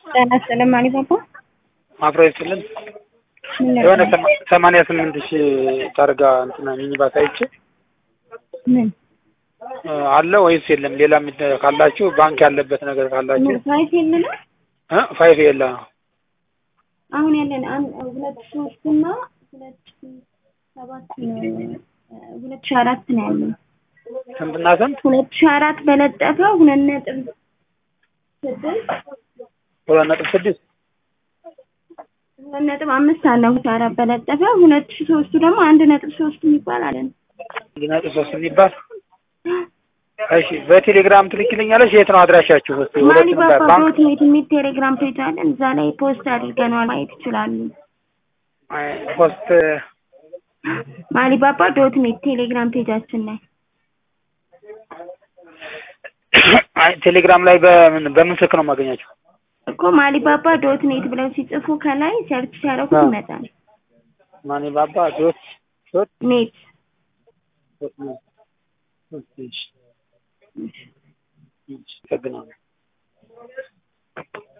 ጤና ይስጥልኝ ማሊባባ አብሮ ይስጥልን። የሆነ ሰማንያ ስምንት ሺህ ታርጋ እንትና ሚኒባስ አይቼ ምን አለ ወይስ የለም? ሌላ የሚ- ካላችሁ ባንክ ያለበት ነገር ካላችሁ ምን ፋይፍ የለንም እ ፋይፍ የለ አሁን ያለን አንድ ሁለት ሶስት እና ሁለት ሺህ ሰባት ነው ሁለት ሺህ አራት ነው ያለን ስንትና ስንት? ሁለት ሺህ አራት በለጠፈው ሁለት ነጥብ ስድስት ሁለት ነጥብ ስድስት ሁለት ነጥብ አምስት አለ ሁለት ሺህ አራት በለጠፈው ሁለት ሺህ ሶስቱ ደግሞ አንድ ነጥብ ሶስት የሚባል አለን አንድ ነጥብ ሶስት የሚባል እሺ፣ በቴሌግራም ትልክልኛለሽ? የት ነው አድራሻችሁ? እስኪ ሁለቱንም ጋር ማሊባባ ባንክ ዶት ኔት የሚል ቴሌግራም ፔጅ አለን እዛ ላይ ፖስት አድርገነዋል ማየት ይችላሉ አይ፣ ፖስት ማሊባባ ዶት ኔት ቴሌግራም ፔጃችን ላይ አይ፣ ቴሌግራም ላይ በምን በምን ስልክ ነው የማገኛቸው? እኮ ማሊባባ ዶት ኔት ብለው ሲጽፉ ከላይ ሰርች ሲያደርጉት አዎ። ይመጣል ማኒ ባባ ዶት ዶት ኔት ዶት ነው። እሺ፣ እሺ፣ አመሰግናለሁ።